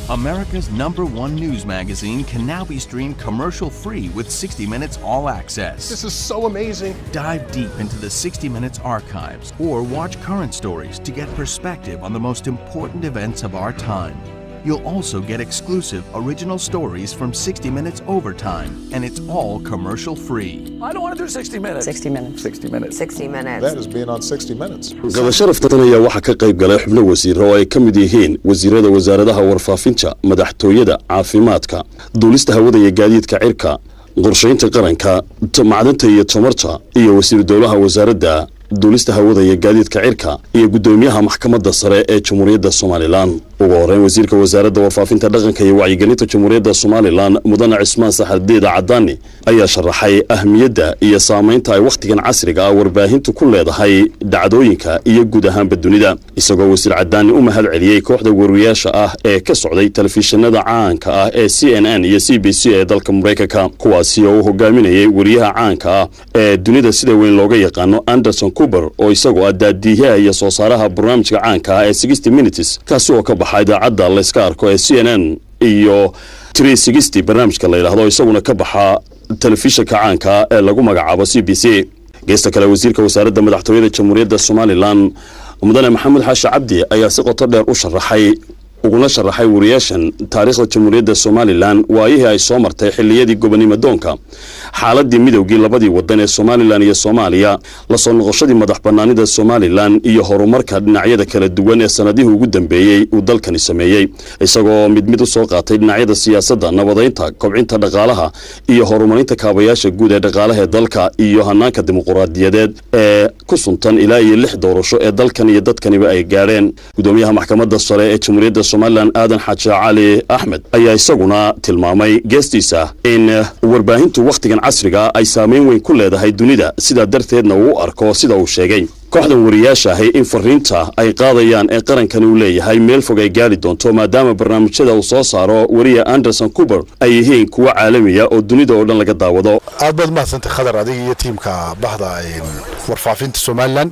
America's number one news magazine can now be streamed commercial free with 60 Minutes All Access. This is so amazing. Dive deep into the 60 Minutes archives or watch current stories to get perspective on the most important events of our time. You'll also get exclusive original stories from 60 Minutes Overtime, and it's all commercial free. I don't want to do 60 minutes. 60 minutes. 60 minutes. 60 minutes. That is being on 60 Minutes. gada sharaftan ayaa waxaa ka qayb galay xubno wasiiro oo ay ka mid yihiin wasiirada wasaaradaha warfaafinta madaxtooyada caafimaadka duulista hawada iyo gaadiidka cirka qorshaynta qaranka macdanta iyo tamarta iyo wasiir dowlaha wasaaradda duulista hawada iyo gaadiidka cirka iyo guddoomiyaha maxkamadda sare ee jamhuuriyadda somalilan ugu horreyn wasiirka wasaaradda warfaafinta dhaqanka iyo wacyigelinta jamhuuriyadda somalilan mudane cismaan saxardiida cadaani ayaa sharaxay ahmiyadda iyo saamaynta ay wakhtigan casriga ah warbaahintu ku leedahay dhacdooyinka iyo guud ahaanba dunida isagoo wasiir cadaani u mahad celiyey kooxda wariyaasha ah ee ka socday telefishinada caanka ah ee c n n iyo c b c ee dalka maraykanka kuwaasi oo uu hogaaminayay wariyaha caanka ah ee dunida sida weyn looga yaqaano anderson cuber oo isagoo ah daadiiyaha iyo soo saaraha barnaamijka caanka ah ee sixty minutes kaasi oo ka baxa idaacadda layska arko ee c n n iyo tree sixty barnaamijka la yidhaahdo isaguna ka baxa telefishinka caanka ee lagu magacaabo c b c geesta kale wasiirka wasaaradda madaxtooyada jamhuuriyadda somalilan mudane maxamed xaashi cabdi ayaa si qoto dheer u sharaxay uguna sharaxay wariyaashan taariikhda jamhuuriyadda somalilan waayihii ay soo martay xilliyadii gobonimo doonka xaaladii midowgii labadii wadan ee somalilan iyo soomaaliya lasoo noqoshadii madax banaanida somalilan iyo horumarka dhinacyada kala duwan ee sanadihii ugu dambeeyey uu dalkani sameeyey isagoo mid mid u soo qaatay dhinacyada siyaasadda nabadaynta kobcinta dhaqaalaha iyo horumarinta kaabayaasha guud ee dhaqaalaha ee dalka iyo hanaanka dimuquraadiyadeed ee ku suntan ilaa iyo lix doorasho ee dalkan iyo dadkaniba ay gaadheen gudoomiyaha maxkamadda sare ee jamhuuriyadda somalilan aadan xaaji cali axmed ayaa isaguna tilmaamay geestiisa in warbaahintu wakhtigan casriga ay saamayn weyn ku leedahay dunida sidaa darteedna uu u arko sida uu sheegay kooxdan wariyaasha ahi in fariinta ay qaadayaan ee qarankani uu leeyahay meel fog ay gaari doonto maadaama barnaamijyada uu soo saaro wariya anderson cuber ay yihiin kuwo caalamiya oo dunida oo dhan laga daawado aad baad mahadsantay khadar adiga iyo tiimka bahda warfaafinta somalilan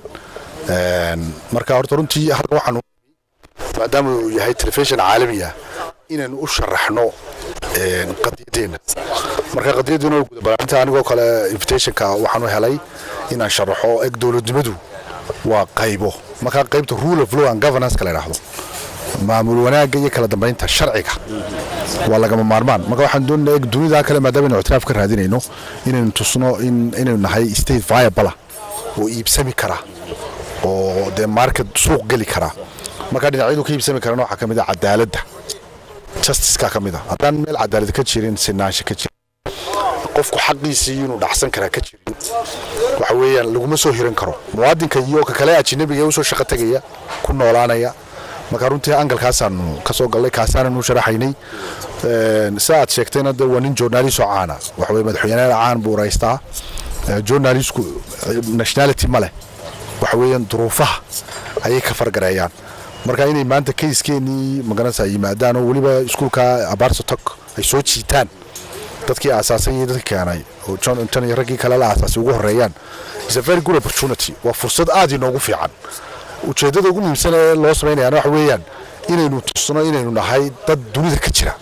marka horta runtii halka waxaan maadaama uu yahay telefishin caalami ah inaynu u sharaxno qadiyadeena marka qadiyadeena waa gudabalaarinta anigoo kale invitationka waxaan u helay inaan sharaxo eg dowladnimadu waa qaybo marka qaybta rule of law and governance la yidhaahdo maamul wanaagga iyo kala dambaynta sharciga waa lagama maarmaan marka waxaan doonaa eg dunida kale maadaama aynu ictiraaf ka raadinayno inaynu tusno in inaynu nahay state viable oo iibsami kara oo dee market suuq geli kara marka dhinacyadu ka iibsami karana waxaa ka mid ah cadaaladda justiceka ka mid ah haddaan meel cadaalad ka jirin sinaansha ka jirin qofku xaqiisii inuu dhacsan karaa ka jirin waxa weeyaan laguma soo hiran karo muwaadinka iyo ka kale ajnabiga usoo shaqo tegaya ku noolaanaya marka runtii angalkaasaanu ka soo gallay kaasaananu sharaxaynay si aad sheegtayna de waa nin journalist oo caana waxa weye madaxweynaha caan buu raystaa journalistku nationality ma leh waxa weeyaan duruufaha ayay ka fargareeyaan marka inay maanta kayskeenii magaranaysa yimaadaan oo weliba iskuulka abaarsatok ay soo jiitaan dadkii aasaasay iyo dadkii keenay oo john iyo raggii kale la aasaasay ugu horeeyaan is a very good opportunity waa fursad aad inoogu fiican ujeeddada ugu muhiimsan ee loo samaynayaana waxa weeyaan inaynu tusno inaynu nahay dad dunida ka jira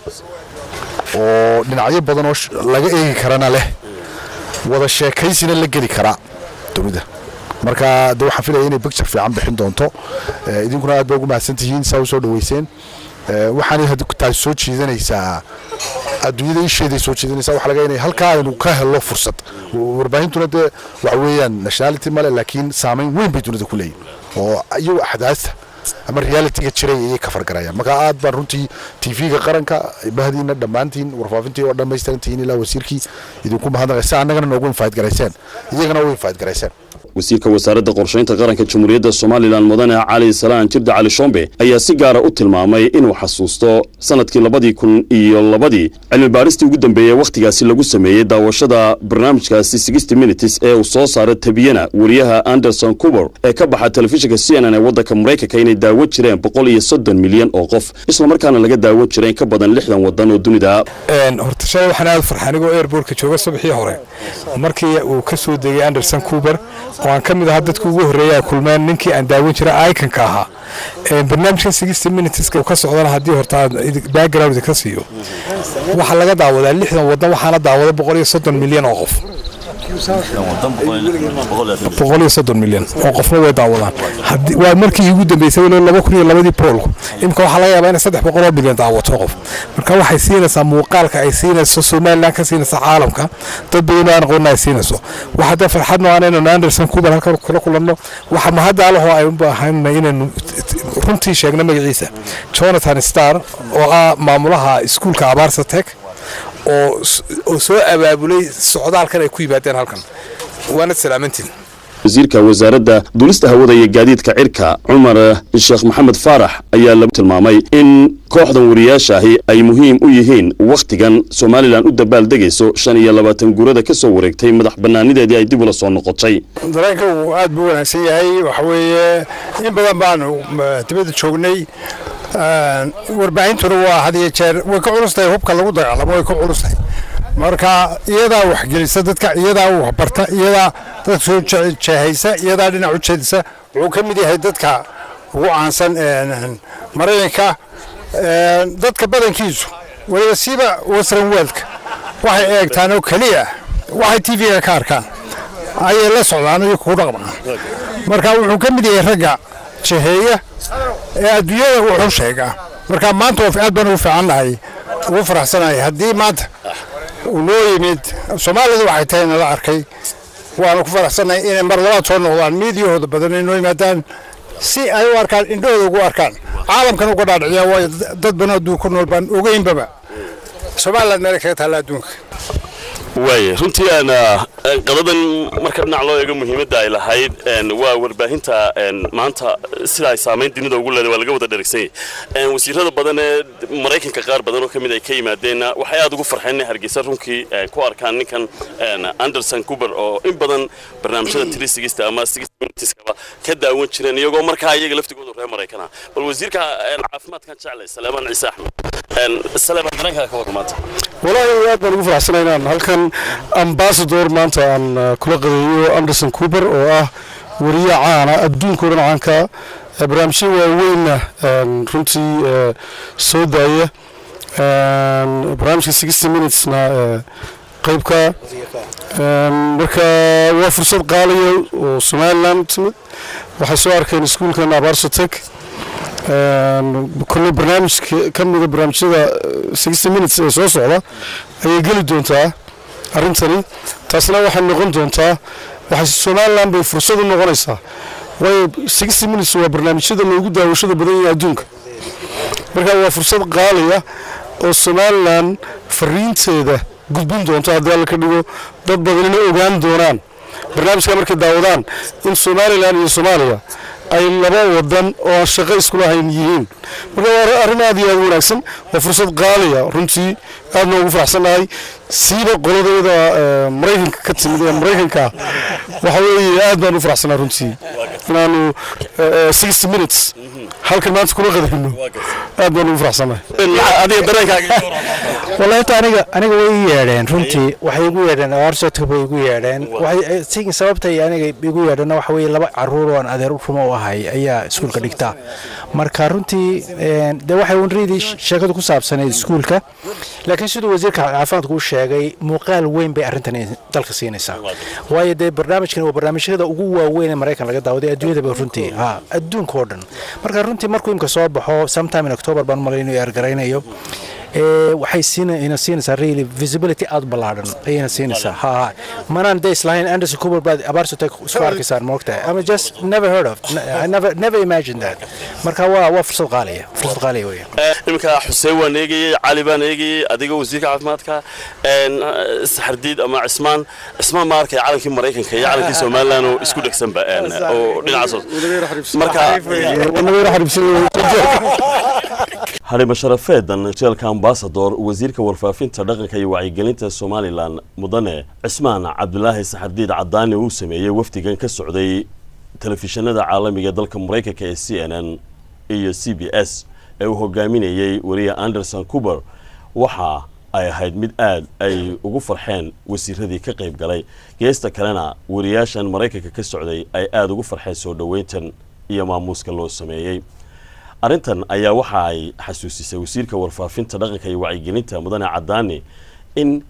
oo dhinacyo badan oo laga eegi karana leh wada sheekaysina la geli karaa dunida marka de waxaan filaya inay bicture fiican bixin doonto idinkuna aad ba ugu mahadsan tihiin saa u soo dhaweyseen waxaanay taasi soo jiidanaysaa adduunyada isheeday soo jiidanaysaa waxa laga inay halkaa aynu ka helno fursad warbaahintuna dee waxa weeyaan nationality male laakiin saamayn weyn bay dunida ku leeyihin oo iyagu axdaasta ama realitiga jiray ayay ka fargarayaan marka aad baan runtii tv-ga qaranka bahdiina dhammaantiin warfaafintii oo dhammaystirantihiin ilaa wasiirkii idinku mahadnaqay si annagana noogu infaid garayseen iyagana u infaid garayseen wasiirka wasaaradda qorshaynta qaranka jamhuuriyadda somalilan mudane cali salaan jirde cali shombe ayaa si gaara u tilmaamay inuu xasuusto sanadkii labadii kun iyo labadii cilmi baaristii ugu dambeeyey wakhtigaasi lagu sameeyey daawashada barnaamijkaasi sixty minutes ee uu soo saara tabiyana wariyaha anderson cuber ee ka baxa telefishinka c n n ee waddanka maraykanka inay daawan jireen boqol iyo soddon milyan oo qof islamarkaana laga daawan jiray in ka badan lixdan waddan oo dunida horta shalay waxaan aad farxa anigoo airbortka jooga subaxii hore markii uu ka soo degay anderson cuber oo aan ka mid ahaa dadka ugu horreeya ay kulmeen ninkii aan daawan jiray iconka ahaa barnaamijkan sixty minuteska ka socdana haddii horta background ka siiyo waxaa laga daawadaa lixdan waddan waxaana daawada boqol iyo soddon milyan oo qof boqol iyo soddon milyan oo qofna way daawadaan waa markii ugu dambeysay walo laba kun iyo labadii poolku imika waxaa laga yaabaa inay saddex boqol oo milyan daawato qof marka waxay siinaysaa muuqaalka ay siinayso somaliland ka siinaysa caalamka dad badan oo aan aqoonna ay siinayso waxa dee farxad noocan inaynu anderson kubar halkan kula kulanno waxa mahadaalahoo ay u baahanna inaynu runtii sheegno magaciisa jonathan star oo ah maamulaha iskuulka abaarsa tech oo soo abaabulay socdaalkan ay ku yimaadeen halkan waana salaamantiin wasiirka wasaaradda duulista hawada iyo gaadiidka cirka cumar sheekh maxamed faarax ayaa lagu tilmaamay in kooxdan wariyaasha ahi ay muhiim u yihiin wakhtigan somalilan u dabaaldegayso shan iyo labaatan guurada ka soo wareegtay madax bannaanideedii ay dib ula soo noqotay dareenka uu aad buu wanaagsan yahay waxa weeye in badan baanu dibadda joognay warbaahintuna waa had iyo jeer way ka culustahay hubka lagu dagaalamo way ka culustahay marka iyadaa waxgelisa dadka iyadaa waxbarta iyadaa dadka soo jeehaysa iyadaa dhinac u jeedisa wuxuu ka mid yahay dadka ugu caansan maraykanka dadka badankiisu waliba siiba western worldka waxay eegtaan oo keliya waxay t v-ga ka arkaan ayay la socdaan iyo ku dhaqmaan marka wuxuu ka mid yahay ragga jeheeya ee adduunyada wuxuu sheegaa marka maanta aad baan ugu fiicannahay ugu faraxsanahay haddii maanta uu noo yimid soomaalidu waxay tahay nala arkay waanu ku faraxsannahay inay mar labaad soo noqdaan miidiyahooda badan ay noo yimaadaan si ay u arkaan indhahooda ugu arkaan caalamkan uga dhaadhiciyaan waayo dad badan adduunka ku nool baan ogeynbaba somaliland meelay kaga taalla adduunka waaya runtii aan qadadan marka dhinac loo eego muhiimadda ay lahayd waa warbaahinta maanta sida ay saamayn dunida ugu leedahay waa laga wada dhergsanyay wasiirada badan ee maraykanka qaar badan oo ka mid ay ka yimaadeenna waxay aad ugu farxeen inay hargeysa runkii ku arkaan ninkan anderson coober oo in badan barnaamijyada trisigista ama sigistaba ka daawan jireen iyagoo markaa iyaga laftigooda reer maraykana bal wasiirka caafimaadkan jeclay saleemaan ciise axmed saleemaan dareenkaa ka warra maanta walaahi aad baan ugu faraxsanay inaan halkan ambasador maanta aan kula qadeeyo anderson coober oo ah wariye caana adduunka o dhan caanka barnaamijyo waaweynna runtii soo daaya barnaamijka sixty minutesna qaybka marka waa fursad qaaliya oo somaliland timid waxay soo arkeen iskuulkan abarsotek kolle barnaamij ka mida barnaamijyada sixty minutes ee soo socda ayay geli doontaa arrintani taasna waxay noqon doontaa waxay somaliland bay fursad u noqonaysaa waayo sixty minutes waa barnaamijyada loogu daawashada badan yahay adduunka marka waa fursad qaaliya oo somaliland fariinteeda gudbin doonto haddii alla ka dhigo dad badanina ogaan doonaan barnaamijka markay daawadaan in somalilan iyo soomaaliya ay laba wadan oo aan shaqo iskula hayn yihiin marka waa arrin aad iyo aad u wanaagsan waa fursad qaaliya runtii aadna ugu faraxsannahay siiba qoladayada maraykanka ka timid ee maraykanka waxa weeye aad baan u faraxsannahay runtii inaanu sixty minutes halkan maanta kula qadayno aad baan ugu faraxsannahay adiga dareenkaaga wallahi ta aniga aniga way ii yeedheen runtii waxay igu yeedheen aarsotka bay igu yeedheen waxay sigin sababtay aniga igu yeedheen waxa weeye laba caruur oo aan adeer rumo u ahay ayaa iskuulka dhigta marka runtii de waxay unriidii sheekadu ku saabsanayd iskuulka laakiin siduu wasiirka caafimaadku u sheegay muuqaal weyn bay arrintan dalka siinaysaa waayo dee barnaamijkan waa barnaamijyada ugu waaweyn ee maraykan laga daawaday adduunyadaba runtii ha adduunka oo dhan marka runtii markuu imka soo baxo sometime in october baan malay inuu ergaraynayo waxay siina siinaysaa really visibility aad ballaadhan ayayna siinaysaa ha ha manaan de islahayn anderson cooper baad abaarsotek isku arkaysaan moogtahay ama just never heard of I never never imagined that marka waa waa fursad qaaliya fursad qaaliya weeye iminka xuseen waan eegayey cali baan eegayey adiga wasiirka caafimaadka saxardiid ama cismaan cismaan ma arkay calankii maraykanka iyo calankii somaliland oo isku dhegsanba oo dhinacaas marka halima sharafeedan jeelka ambasador wasiirka warfaafinta dhaqanka iyo wacyigelinta somalilan mudane cismaan cabdulaahi saxardiid cadaani uu sameeyey wafdigan ka socday telefishinada caalamiga ee dalka maraykanka ee c n n iyo c b s ee uu hogaaminayey wariye anderson coober waxa ay ahayd mid aad ay ugu farxeen wasiiradii ka qayb galay geesta kalena wariyaashan maraykanka ka socday ay aada ugu farxeen soo dhoweyntan iyo maamuuska loo sameeyey arrintan ayaa waxa ay xasuusisay wasiirka warfaafinta dhaqanka iyo wacyigelinta mudane cadaani in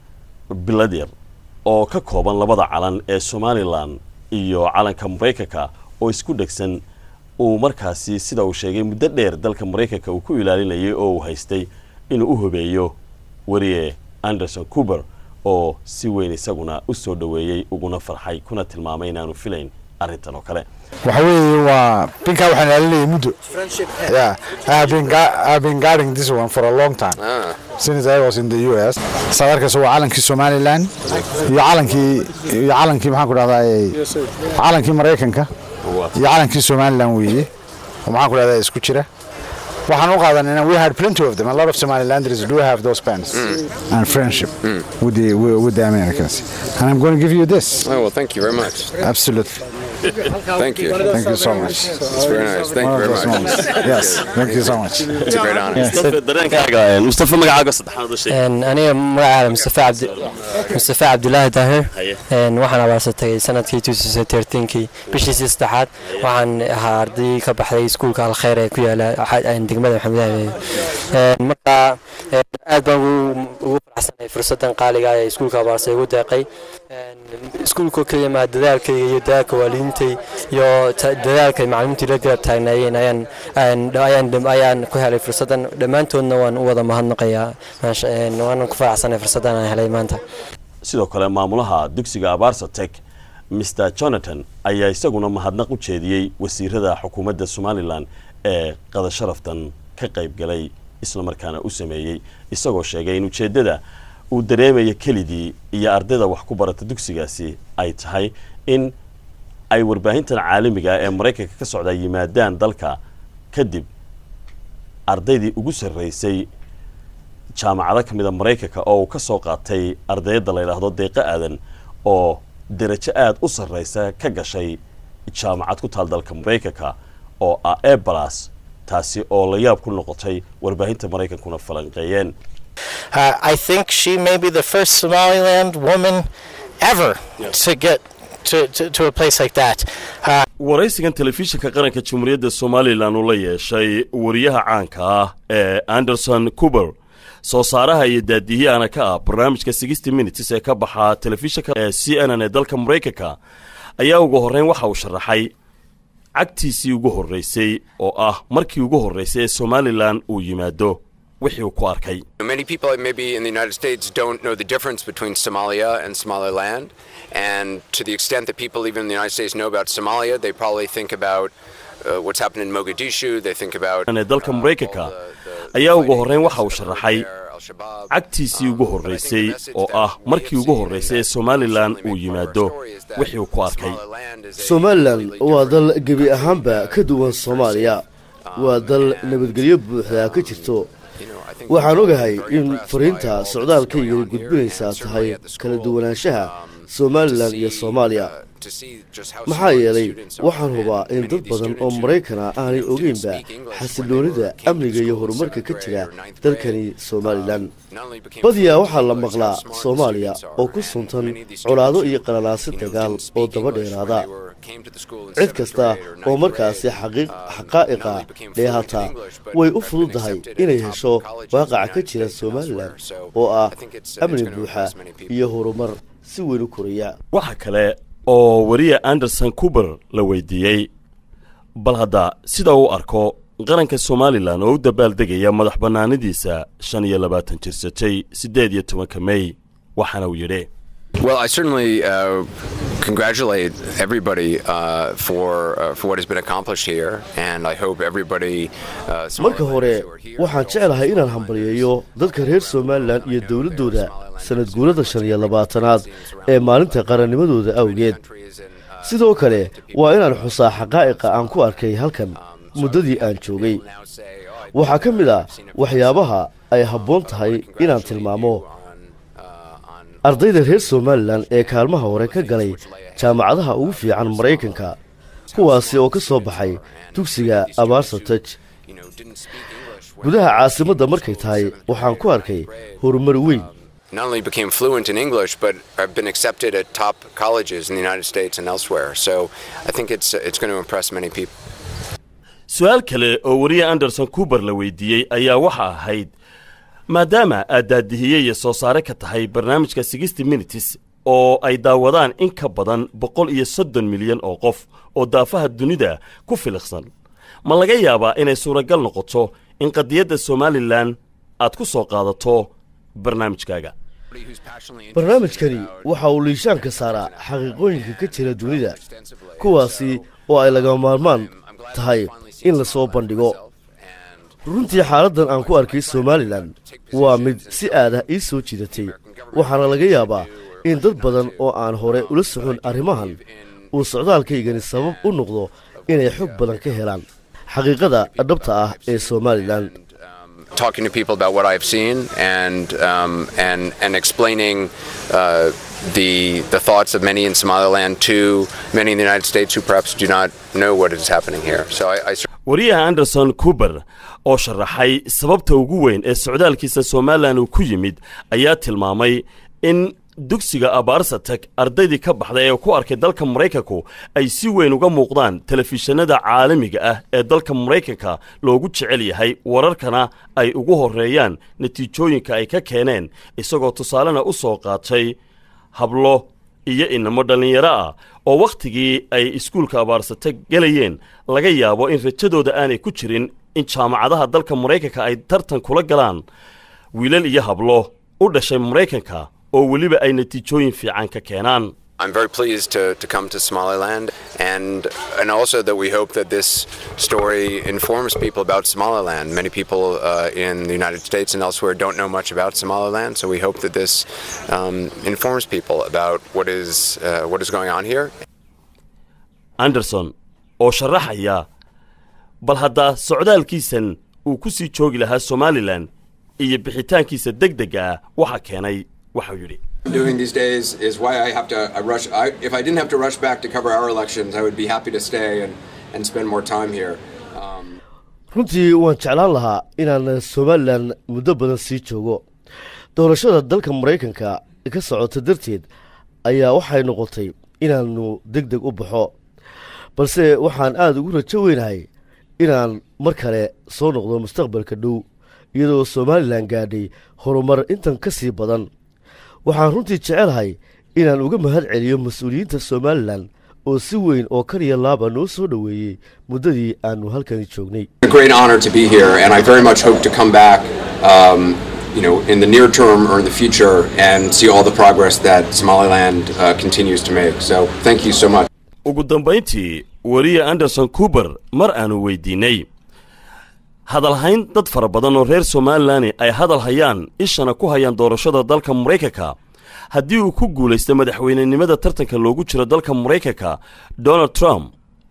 bilad yar oo ka kooban labada calan ee somalilan iyo calanka maraykanka oo isku dhegsan uu markaasi sida uu sheegay muddo dheer dalka maraykanka uu ku ilaalinayay oo uu haystay inuu u hobeeyo wariye anderson cuber oo si weyn isaguna u soo dhoweeyey uguna farxay kuna tilmaamay inaanu filayn arrintan oo kale waxa weeye waa pinka waxaan ilaalinayay muddo yeah I have been gu- I've been guarding this one for a long time since I was in the US saad arkaysa waa calankii Somaliland iyo calankii iyo calankii maxaan ku dhahdaa calankii Mareykanka iyo calankii Somaliland weeye oo maxaan ku dhahdaa isku jira waxaan u qaadanayna we had plenty of them a lot of Somalilanders do have those pens and friendship with the with the Americans and I'm going to give you this Oh, well, thank you very much. absolutely Thank you. thank you so much It's very nice. Thank One you of very those much. moments. yes thank you so much It's a great honor. mustafa dareenkaaga mustafa magacaaga saddexaad u sheeg aniga magacaada mustafa cabdi mustafa cabdulaahi daahir Haye. Een, waxaan abaasatay sanadkii kii bishiisii saddexaad waxaan ahaa arday ka baxday iskuulka alkhayr ee ku yaala xa- een, degmada maxamed aabeeye Een, marka een, aad baan ugu ugu faraxsanay fursadan qaaliga ah ee iskuulka abaarsa igu deeqay Een, iskuulka keliya maa dadaalkayga iyo dadaalka waalidiintay iyo ta- dadaalka macalimiintii la garab taagnaayeen ayaan ayaan ayaan ayaan ku helay fursadan dhammaantoodna waan u wada mahadnaqayaa maasha een, waanan ku faraxsanay fursadan aan helay maanta sidoo kale maamulaha dugsiga abaarsatek mr jonathan ayaa isaguna mahadnaq u jeediyey wasiirada xukuumadda somalilan ee qadasharaftan ka qayb galay islamarkaana u sameeyey isagoo sheegay in ujeeddada uu dareemaya kelidii iyo ardayda wax ku barata dugsigaasi ay tahay in ay warbaahintan caalamiga ah ee maraykanka ka socdaa yimaadaan dalka kadib ardaydii ugu sarraysay jaamacado ka mida maraykanka oo uu ka soo qaatay ardayda la yidhaahdo deeqo aadan oo derajo aad u sarraysa ka gashay jaamacad ku taal dalka maraykanka oo ah ebalas taasi oo la yaab ku noqotay warbaahinta maraykankuna falanqeeyeen Uh, I think she may be the first Somaliland woman ever to get to, to, to a place like that. Uh, waraysigan telefishinka qaranka jamhuuriyadda somalilan uu la yeeshay wariyaha caanka ah ee anderson cuber soo saaraha iyo daadiyahana ka ah barnaamijka sixty minutes ee ka baxa telefishinka ee c n n ee dalka maraykanka ayaa ugu horreyn waxa uu sharaxay cagtiisii ugu horraysay oo ah markii ugu horraysay ee somalilan uu yimaado wixii uu ku arkay Many people, maybe in the United States, don't know the difference between Somalia and Somaliland. And to the extent that people, even in the United States, know about Somalia, they probably think about uh, what's happened in Mogadishu. They think about ee dalka maraykanka ayaa ugu horreyn waxa uu sharaxay cagtiisii ugu horraysay oo ah markii ugu horraysay ee somalilan uu yimaado wixii uu ku arkay somalilan waa dal gebi ahaanba ka duwan soomaaliya waa dal nabadgelyo buuxdaa ka jirto waxaan ogahay in fariinta socdaalkaygani gudbinaysaa tahay kala duwanaanshaha somalilan iyo soomaaliya maxaa yeelay waxaan hubaa in dad badan oo maraykana aanay ogeynba xasiloonida amniga iyo horumarka ka jira dalkani somalilan badiyaa waxaa la maqlaa soomaaliya oo ku suntan colaado iyo qalalaasi dagaal oo daba dheeraada cid kasta oo markaasi xaqaa'iqa dheehata way u fududahay inay hesho waaqaca ka jira somalilan oo ah amni buuxa iyo horumar si weyn u koraya waxa kale oo wariye anderson cuber la weydiiyey bal hadda sida uu arko qaranka somalilan oo u dabaaldegaya madax bannaanidiisa shan iyo labaatan jirsatay siddeed iyo tobanka mey waxaana uu yidhi Well, I certainly uh, congratulate everybody uh, for uh, for what has been accomplished here, and I hope everybody. Uh, marka hore waxaan jeclahay inaan hambalyeeyo dadka reer somalilan iyo dowladdooda sanad guurada shan iyo labaatanaad ee maalinta qarannimadooda awgeed sidoo kale waa inaan xusaa xaqaa'iqa aan ku arkay halkan muddadii aan joogay waxaa ka mid ah waxyaabaha ay habboon tahay inaan tilmaamo ardayda reer somalilan ee kaalmaha hore ka galay jaamacadaha ugu fiican maraykanka kuwaasi oo ka soo baxay dugsiga abaarsataj gudaha caasimadda markay tahay waxaan ku arkay horumar weyn not only became fluent in English, but have been accepted at top colleges in the United States and elsewhere. So I think it's it's going to impress many people. su-aal kale oo wariye anderson coober la weydiiyey ayaa waxa ahayd maadaama aad daadihiyey iyo soo saare ka tahay barnaamijka sixty minutes oo ay daawadaan in ka badan boqol iyo soddon milyan oo qof oo daafaha dunida ku filiqsan ma laga yaabaa inay suuragal noqoto in qadiyadda somalilan aad ku soo qaadato barnaamijkaaga barnaamijkani waxa uu liishaanka saaraa xaqiiqooyinka ka jira dunida kuwaasi oo ay laga maarmaan tahay in la soo bandhigo runtii xaaladdan aan ku arkay somalilan waa mid si aadah ii soo jidatay waxaana laga yaabaa in dad badan oo aan hore ula socon arrimahan uu socdaalkaygani sabab u noqdo inay xog badan ka helaan xaqiiqada dhabta ah ee somalilan talking to people about what I've seen and um, and and explaining uh, the the thoughts of many in Somaliland to many in the United States who perhaps do not know what is happening here. So I. I wariyaha anderson coober oo sharaxay sababta ugu weyn ee socdaalkiisa somalilan uu ku yimid ayaa tilmaamay in dugsiga abaarsatek ardaydii ka baxday ee ku arkay dalka maraykanku ay si weyn uga muuqdaan telefishinada caalamiga ah ee dalka maraykanka loogu jecel yahay wararkana ay ugu horreeyaan natiijooyinka ay ka keeneen isagoo tusaalena u soo qaatay hablo iyo inamo dhallinyaro ah oo wakhtigii ay iskuulka abaarsatek gelayeen laga yaabo in rajadooda aanay ku jirin in jaamacadaha dalka maraykanka ay tartan kula galaan wiilal iyo hablo u dhashay maraykanka oo weliba ay natiijooyin fiican ka keenaan I'm very pleased to, to come to Somaliland and and also that we hope that this story informs people about Somaliland. Many people uh, in the United States and elsewhere don't know much about Somaliland, so we hope that this um, informs people about what is uh, what is going on here. anderson oo sharaxaya bal haddaa socdaalkiisan uu ku sii joogi lahaa somalilan iyo bixitaankiisa deg dega ah waxa keenay waxau yidhi doing these days is why I have to I rush. I, if I didn't have to rush back to cover our elections, I would be happy to stay and, and spend more time here. Um, runtii waan jeclaan lahaa inaan somalilan muddo badan sii joogo doorashada dalka maraykanka ka socota darteed ayaa waxay noqotay inaannu deg deg u baxo balse waxaan aada ugu rajo weynahay inaan mar kale soo noqdo mustaqbalka dhow iyadoo somalilan gaadhay horumar intan ka sii badan waxaan runtii jecelahay inaan uga mahad celiyo mas-uuliyiinta somalilan oo si weyn oo kariya laaba noo soo dhoweeyey muddadii aannu halkani joognay a great honor to be here, and I very much hope to come back. Um, you know, in the near term or in the future, and see all the progress that Somaliland uh, continues to make. So, thank you so much. ugu dambayntii wariye anderson coober mar aanu weydiinnay hadalhayn dad fara badan oo reer somalilani ay hadal hayaan ishana ku hayaan doorashada dalka maraykanka haddii uu ku guulaysto madaxweynenimada tartanka loogu jiro dalka maraykanka donald trump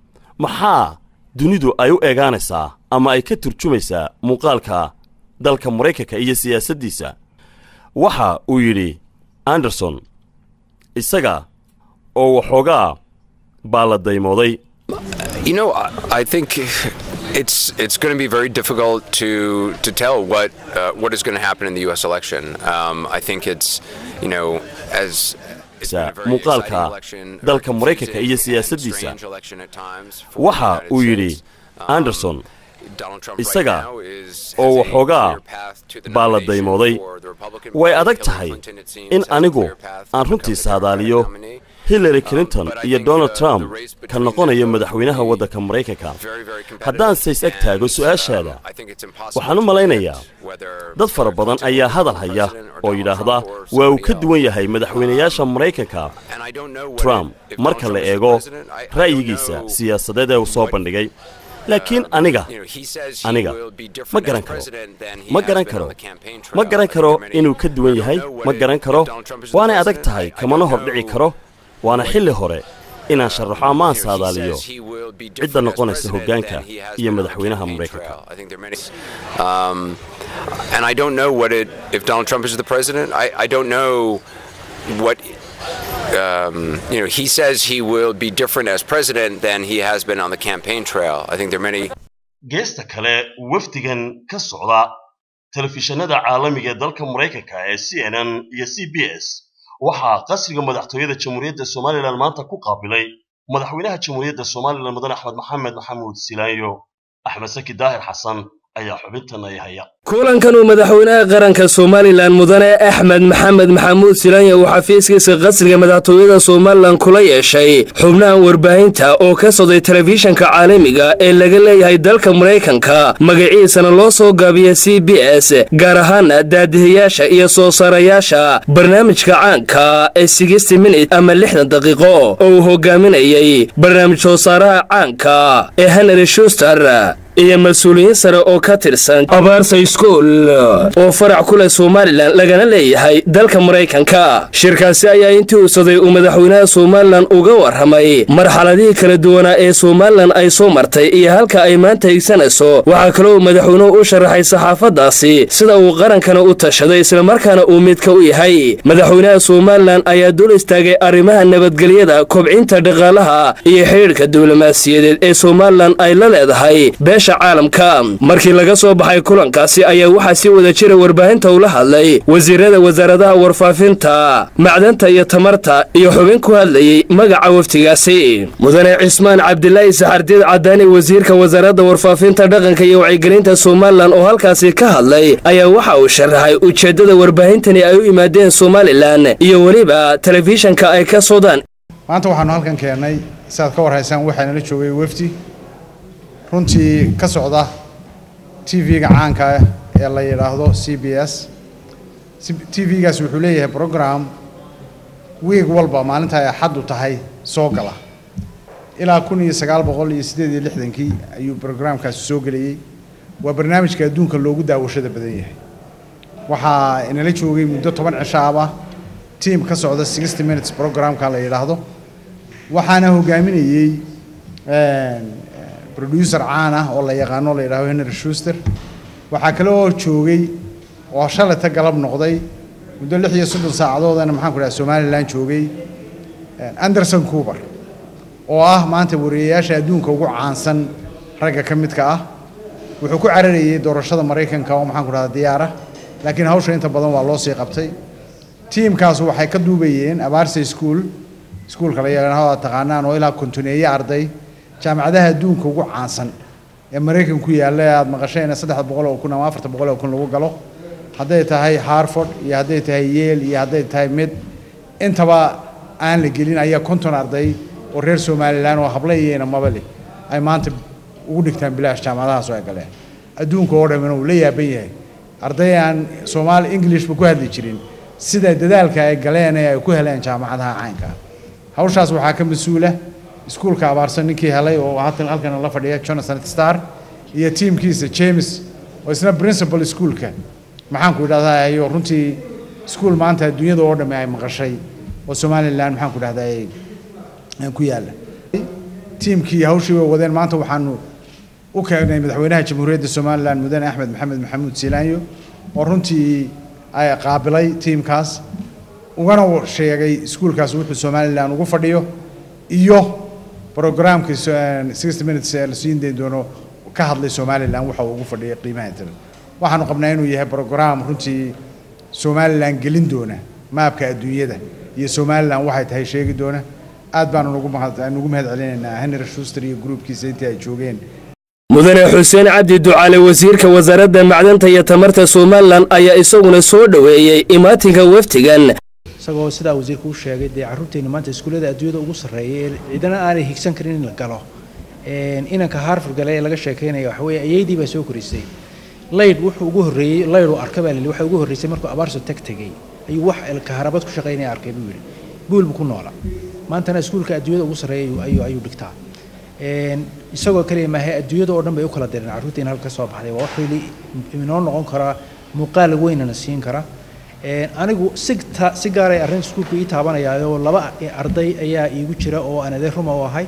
maxaa dunidu ay u eegaanaysaa ama ay ka turjumaysaa muuqaalka dalka maraykanka iyo siyaasaddiisa waxa uu yidhi anderson isaga oo waxoogaa baa la daymooday You know, I, I think it's it's going to be very difficult to to tell what uh, what is going to happen in the U.S. election. Um, I think it's you know as muuqaalka dalka maraykanka iyo siyaasaddiisa waxa uu yidhi anderson isaga oo waxoogaa baa la daymooday way adag tahay in anigu aan runtii saadaaliyo hillary clinton iyo donald trump ka noqonaya madaxweynaha waddanka maraykanka haddaan says eg taago su'aashaada waxaan u malaynayaa dad fara badan ayaa hadal haya oo yidhaahda waa uu ka duwan yahay madaxweynayaasha maraykanka trump marka la eego ra'yigiisa siyaasadeed ee uu soo bandhigay laakiin aniga aniga ma garan karo ma garan karo ma garan karo inuu ka duwan yahay ma garan karo waanay adag tahay kamana hordhici karo waana xilli hore inaan sharaxo ama aan saadaaliyo cidda noqonaysa hoggaanka iyo madaxweynaha maraykanka Um, and I don't know what it, if Donald Trump is the president, I, I don't know what, um, you know, he says he will be different as president than he has been on the campaign trail. I think there are many. geesta kale wafdigan ka socda telefishinada caalamiga ee dalka maraykanka ee c n n iyo c b s waxaa qasriga madaxtooyada jamhuuriyadda somalilan maanta ku qaabilay madaxweynaha jamhuuriyadda somalilan mudane axmed maxamed maxamuud silaanyo axmed saki daahir xasan ayaa xubintan ay haya kulankan uu madaxweynaha qaranka somalilan mudane axmed maxamed maxamuud silaanya uu xafiiskiisa qasriga madaxtooyada somalilan kula yeeshay xubnahan warbaahinta oo ka socday telefishanka caalamiga ee laga leeyahay dalka maraykanka magaciisana loo soo gaabiya c b s gaar ahaana daadihayaasha iyo soo saarayaasha barnaamijka caanka ee sixty minute ama lixdan daqiiqo oo uu hogaaminayay barnaamij soo saaraha caanka ee henry shuster iyo mas-uuliyiin sare oo ka tirsan abaarsa school oo farac ku leh somalilan lagana leeyahay dalka maraykanka shirkaasi ayaa intii uusaday uu madaxweynaha somalilan uga warramay marxaladihii kala duwanaa ee somalilan ay soo martay iyo halka ay maanta higsanayso waxaa kaloo madaxweynuhu u sharaxay saxaafaddaasi sida uu qarankana u tashaday islamarkaana uu midka u yahay madaxweynaha somalilan ayaa dul istaagay arrimaha nabadgelyada kobcinta dhaqaalaha iyo xidhiidhka diblomaasiyadeed ee somalilan ay la leedahay caalamka markii laga soo baxay kulankaasi ayaa waxaa si wada jira warbaahinta ula hadlay wasiirada wasaaradaha warfaafinta macdanta iyo tamarta iyo xubin ku hadlayey magaca waftigaasi mudane cismaan cabdilaahi saxardiid cadaani wasiirka wasaaradda warfaafinta dhaqanka iyo wacyigelinta somalilan oo halkaasi ka hadlay ayaa waxa uu sharaxay ujeeddada warbaahintani ay u yimaadeen somalilan iyo weliba telefishanka ay ka sodaan maanta waxaanu halkan keennay siaad ka warhaysaan waxaanala joogay wefdi runtii ka socda t v-ga caanka ah ee la yidhaahdo c b s t v-gaas wuxuu leeyahay program wiig walba maalinta ay axaddu tahay soo gala ilaa kun iyo sagaal boqol iyo siddeed iyo lixdankii ayuu brograamkaasi soo gelayey waa barnaamijka adduunka loogu daawashada badan yahay waxaa inala joogay muddo toban cishaaba tiam ka socda sixty minutes programka la yidhaahdo waxaana hogaaminayey producer caan ah oo la yaqaano la yidhahdo henry shuster waxaa kale oo joogay oo shalayta galab noqday muddo lix iyo soddon saacadoodana maxaan ku dhaha somalilan joogay anderson coober oo ah maanta wariyayaasha adduunka ugu caansan ragga ka midka ah wuxuu ku cararayey doorashada maraykanka oo maxaan ku dhahda diyaara laakiin hawsha inta badan waa loo sii qabtay tiimkaas waxay ka duubayeen abaarsa school iskuulka la yaqaano aad taqaanaan oo ilaa kontoneeye arday jaamacadaha adduunka ugu caansan ee maraykan ku yaalla ee aada maqasheen saddex boqol oo kun ama afarta boqol oo kun lagu galo hadday tahay harford iyo hadday tahay yeel iyo hadday tahay mid intaba aan la gelin ayaa konton arday oo reer somalilan oo habla iyo inamaba leh ay maanta ugu dhigtaan bilaash jaamacadahaas oo ay galeen adduunka oo dhamina uu la yaaban yahay arday aan soomaali englishba ku hadli jirin sida dadaalka ay galeen ee ay ku heleen jaamacadaha caynka hawshaas waxaa ka mas-uula iskuulka abaarsan ninkii helay oo hatan halkan la fadhiya jonathan star iyo tiimkiisa james oo isna principal iskuulka maxaan ku idhahdaa iyo runtii iskuul maanta adduunyada oo dhamme ay maqashay oo somalilan maxaan ku idhahdaa ku yaalla tiimkii hawshii way wadeen maanta waxaanu u keenay madaxweynaha jamhuuriyadda somalilan mudane axmed maxamed maxamuud silaanyo oo runtii ay qaabilay tiimkaas ugana sheegay iskuulkaas wuxuu somalilan ugu fadhiyo iyo programkii sixty minutes ee la siin dayn doono ka hadlay somalilan waxa uu ugu fadhiyay qiimaha intanet waxaanu qabnaa inuu yahay program runtii somalilan gelin doona maabka adduunyada iyo somalilan waxay tahay sheegi doona aad baanu nugu mahad nugu mahad celinaynaa henry shuster iyo gruubkiisa intii ay joogeen mudane xuseen cabdi ducaale wasiirka wasaaradda macdanta iyo tamarta somalilan ayaa isaguna soo dhoweeyey imaatinka waftigan isagoo sidaa wasiirku u sheegay dee carruurteenna maanta iskuullada adduunyada ugu sarreeya ee ciidana aanay higsan karin in la galo inanka harfur gale ee laga sheekaynaya waxa weeye ayeydii baa soo korisay laydh wuxuu ugu horreeyey laydh uu arka baa lili waxa ugu horreysay markuu abaarso tag tegey ayuu wax kaharabad ku shaqaynaya arkay buu yidhi buul buu ku noola maantana iskuulka adduunyada ugu sarreeya ayuu ayuu dhigtaa isagoo kaliya maahe adduunyada oo dhan bay u kala direen carruurteena halka soo baxday waa wax weli inoo noqon karaa muuqaal weynana siin kara anigu si si gaaray arrin iskuulku ii taabanayaayo laba arday ayaa iigu jira oo aan adeer ruma u ahay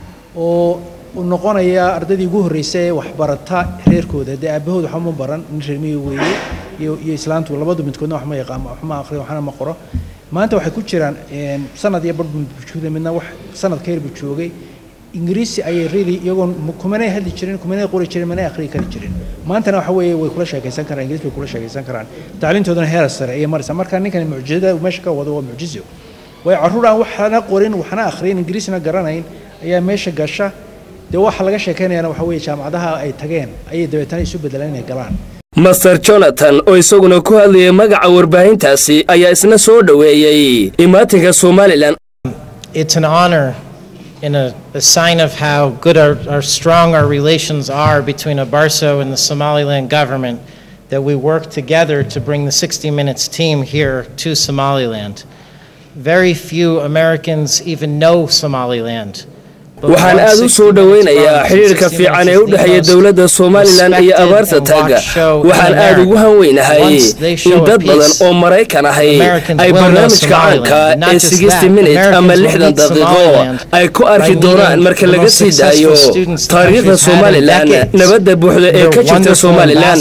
oo noqonaya ardaydii ugu horreysay ee waxbarata reerkooda dee aabahood waxba ma baran nin reermiyi weeye iyo iyo islaantu labadu midkoodna wax ma yaqaan wax ma aqriyo waxna ma qoro maanta waxay ku jiraan sanad iyo badh buu joogay midna wax sanad ka yar buu joogay ingiriisi ayay really iyagoon kumanay hadli jirin kumanay qori jirin manay akhriyi kari jirin maantana waxa weeye way kula sheekaysan karaan ingiriis bay kula sheekaysan karaan tacliintoodana heer sare ayay maraysaa marka ninkan mucjizada meesha ka wado waa mucjizo way carruur aan waxna qorin waxna akhriyin ingiriisna garanayn ayaa meesha gasha dee waxa laga sheekaynayana waxa weeye jaamacadaha ay tageen ayay dabeetana isu bedelaan inay galaan master jonathan oo isaguna ku hadlayay magaca warbaahintaasi ayaa isna soo dhoweeyey imaatinka somalilan It's an honor and a, a sign of how good our, our strong our relations are between Abarso and the Somaliland government that we work together to bring the 60 Minutes team here to Somaliland. Very few Americans even know Somaliland. waxaan aad u soo dhowaynayaa xidhiirka fiican ee u dhexeeya dowladda somalilan iyo abaarta taaga waxaan aad ugu hanweynahay in dad badan oo maraykan ahay ay barnaamijka caanka ee sixty minute ama lixdan daqiiqo ay ku arki doonaan marka laga sii daayo taariikhda somalilan nabadda buuxda ee ka jirta somalilan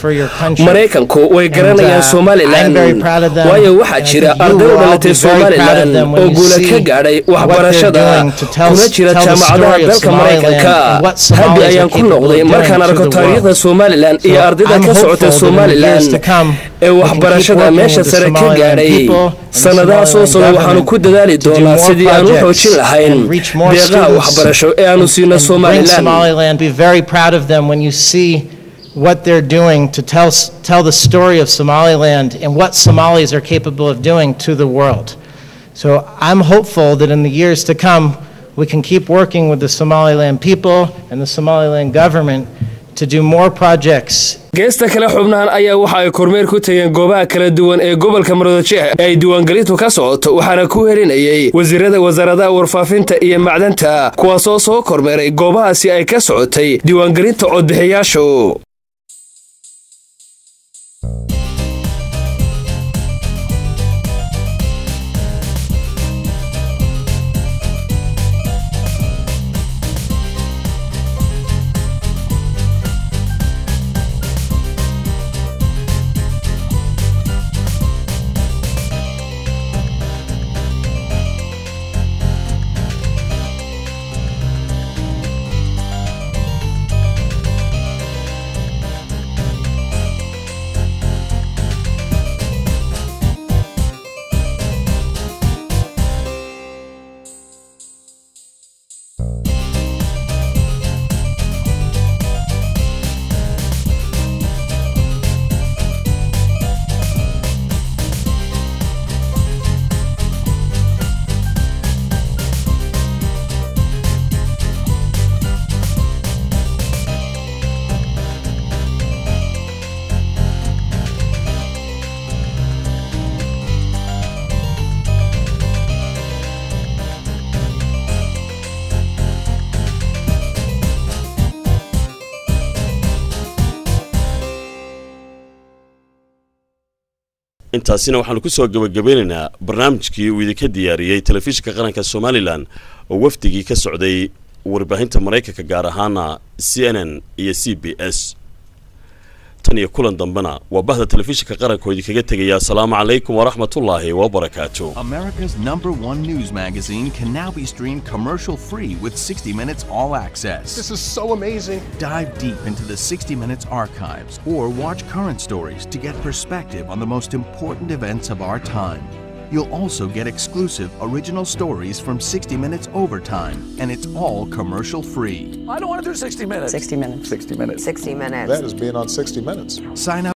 maraykanku way garanayaan somalilan waayo waxaa jira arday u dhalatay somalilan oo guula ka gaadhay waxbarashada kuna jira jaamacadaha dalka maraykanka habi ayaan ku noqday markaan arko taariikhda somalilan iyo ardayda ka socota somalilan ee waxbarashada meesha sare ka gaadhay sannadaha soo socda waxaanu ku dadaali doonaa sidii aan u xoojin lahayn deeqaha waxbarasho ee aanu siino somalilan Be very proud of them when you see what they're doing to tell, tell the story of Somaliland and what Somalis are capable of doing to the world. So I'm hopeful that in the years to come, we can keep working with the Somaliland people and the Somaliland government to do more projects geesta kale xubnahan ayaa waxa ay kormeer ku tageen goobaha kala duwan ee gobolka maroodijeex ee ay diiwaangelintu ka socoto waxaana ku helinayay wasiirada wasaaradaha warfaafinta iyo macdanta kuwaasoo soo kormeeray goobahaasi ay ka socotay diiwaangelinta codbixiyaashu intaasina waxaanu ku soo gebagabeynaynaa barnaamijkii uu idinka diyaariyey telefishinka qaranka somalilan oo wafdigii ka socday warbaahinta maraykanka gaar ahaana c n n iyo c b s tan iyo kulan dambena waa bahda telefishinka qaranka oo idinkaga tegaya asalaamu calaykum waraxmatullaahi wabarakaatu America's number one news magazine can now be streamed commercial free with 60 Minutes All Access. This is so amazing. Dive deep into the 60 Minutes archives or watch current stories to get perspective on the most important events of our time. You'll also get exclusive original stories from 60 Minutes Overtime, and it's all commercial free. I don't want to do 60 minutes. 60 minutes. 60 minutes. 60 minutes. That is being on 60 Minutes. Sign up.